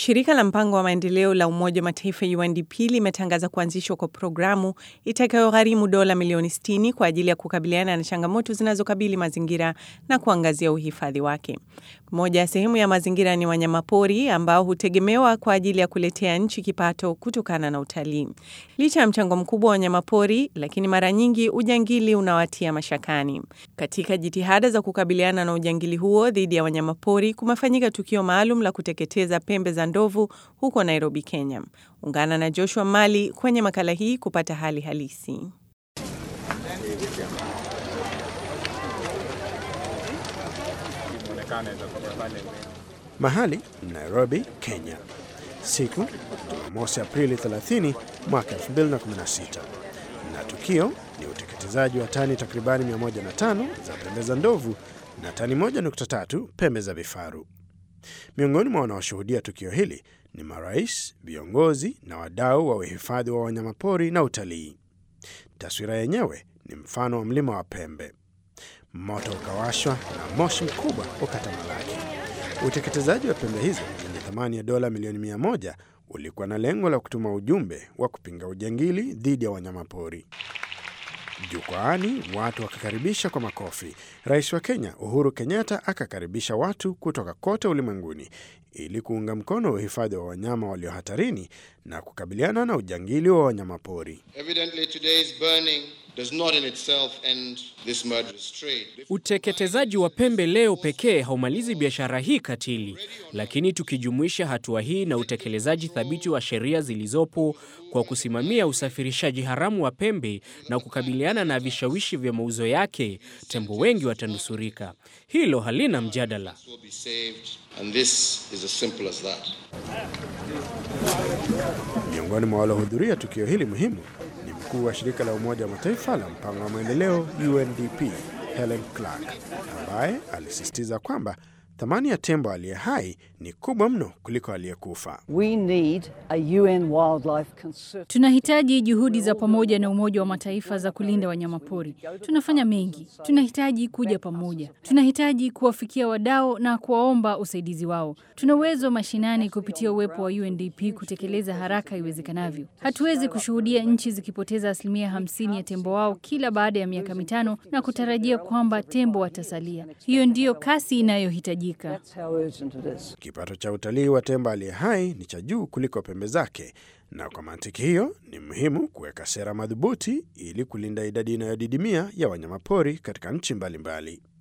Shirika la mpango wa maendeleo la Umoja wa Mataifa UNDP limetangaza kuanzishwa kwa programu itakayogharimu dola milioni 60 kwa ajili ya kukabiliana na changamoto zinazokabili mazingira na kuangazia uhifadhi wake. Moja ya sehemu ya mazingira ni wanyamapori ambao hutegemewa kwa ajili ya kuletea nchi kipato kutokana na utalii. Licha ya mchango mkubwa wa wanyamapori, lakini mara nyingi ujangili unawatia mashakani. Katika jitihada za kukabiliana na ujangili huo dhidi ya wanyamapori, kumefanyika tukio maalum la kuteketeza pembe za ndovu huko Nairobi, Kenya. Ungana na Joshua Mali kwenye makala hii kupata hali halisi. Mahali Nairobi, Kenya, siku Jumamosi Aprili 30 mwaka 2016, na tukio ni uteketezaji wa tani takribani 105 za pembe za ndovu na tani 1.3 pembe za vifaru. Miongoni mwa wanaoshuhudia tukio hili ni marais, viongozi na wadau wa uhifadhi wa wanyamapori na utalii. Taswira yenyewe ni mfano wa mlima wa pembe. Moto ukawashwa na moshi mkubwa ukatamalaki. Uteketezaji wa pembe hizo zenye thamani ya dola milioni mia moja ulikuwa na lengo la kutuma ujumbe wa kupinga ujangili dhidi ya wanyamapori. Jukwaani watu wakakaribisha kwa makofi. Rais wa Kenya Uhuru Kenyatta akakaribisha watu kutoka kote ulimwenguni ili kuunga mkono uhifadhi wa wanyama walio hatarini na kukabiliana na ujangili wa wanyamapori. Uteketezaji wa pembe leo pekee haumalizi biashara hii katili, lakini tukijumuisha hatua hii na utekelezaji thabiti wa sheria zilizopo kwa kusimamia usafirishaji haramu wa pembe na kukabiliana na vishawishi vya mauzo yake, tembo wengi watanusurika. Hilo halina mjadala. Miongoni mwa waliohudhuria tukio hili muhimu ni mkuu wa shirika la Umoja wa Mataifa la mpango wa maendeleo UNDP Helen Clark, ambaye alisisitiza kwamba thamani ya tembo aliye hai ni kubwa mno kuliko aliyekufa. Tunahitaji juhudi za pamoja na Umoja wa Mataifa za kulinda wanyamapori. Tunafanya mengi, tunahitaji kuja pamoja, tunahitaji kuwafikia wadau na kuwaomba usaidizi wao. Tuna uwezo mashinani kupitia uwepo wa UNDP kutekeleza haraka iwezekanavyo. Hatuwezi kushuhudia nchi zikipoteza asilimia hamsini ya tembo wao kila baada ya miaka mitano na kutarajia kwamba tembo watasalia. Hiyo ndiyo kasi inayohitajika. Kipato cha utalii wa tembo aliye hai ni cha juu kuliko pembe zake, na kwa mantiki hiyo ni muhimu kuweka sera madhubuti ili kulinda idadi inayodidimia ya wanyamapori katika nchi mbalimbali.